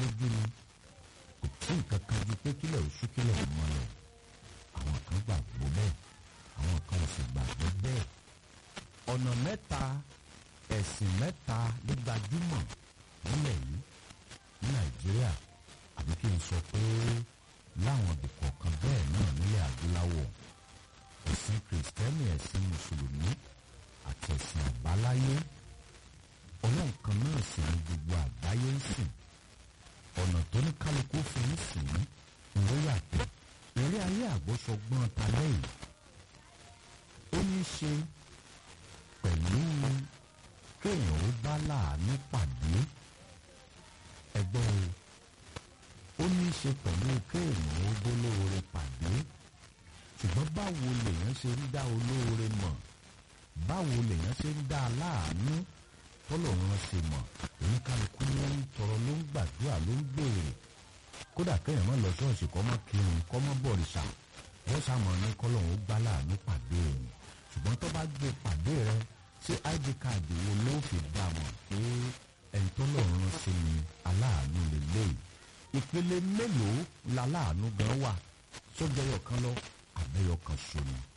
lójú ni kò tí nǹkan kan ju pé kílẹ̀ oṣù kílẹ̀ ò mọ́ lọ àwọn kan gbàgbọ́ bẹ́ẹ̀ àwọn kan ò sì gbàgbọ́ bẹ́ẹ̀ ọ̀nà mẹ́ta ẹ̀sìn mẹ́ta ló gbajúmọ̀ nílẹ̀ yìí ní nàìjíríà àbí kí n sọ pé láwọn ibìkọ̀ kan bẹ́ẹ̀ náà nílẹ̀ adúláwọ̀ ẹ̀sìn kìrìsìtẹ́nì ẹ̀sìn mùsùlùmí àti ẹ̀sìn àbáláyé ọlọ́run kan náà sì ní gbogbo àgbáyé ń sìn ọ̀nà tó ní kálukú fi ń sìn ló yàtọ̀ eré ayé àgbọ́sọgbọ́n talẹ́ yìí ó ní í ṣe pẹ̀lú kéèyàn ó bá láàánú pàdé ẹgbẹ́ o ó ní í ṣe pẹ̀lú kéèyàn ó bólóore pàdé ṣùgbọ́n báwo lèèyàn ṣe ń dá olóore mọ̀ báwo lèèyàn ṣe ń dá aláàánú tọ́lọ́run ṣe mọ̀ oníkálukú ló ń tọrọ ló ń gbàdúrà ló ń béèrè kódà kéèyàn má lọ ṣọ́ọ̀ṣì kọ́ mọ́ kírun kọ́ mọ́ bọ̀rìṣà wọ́n sàmọ̀ ní kọ́lọ́run ó gbá láàánú pàdé òun ṣùgbọ́n tó bá gbé pàdé rẹ ṣé id card wo ló fi dá mọ̀ pé ẹni tó lọ́run sí ni aláàánú lélẹ́yìí ìpele mélòó la láàánú gan wà sójọyọ̀ kan lọ àbẹ́yọ̀ kan ṣo ni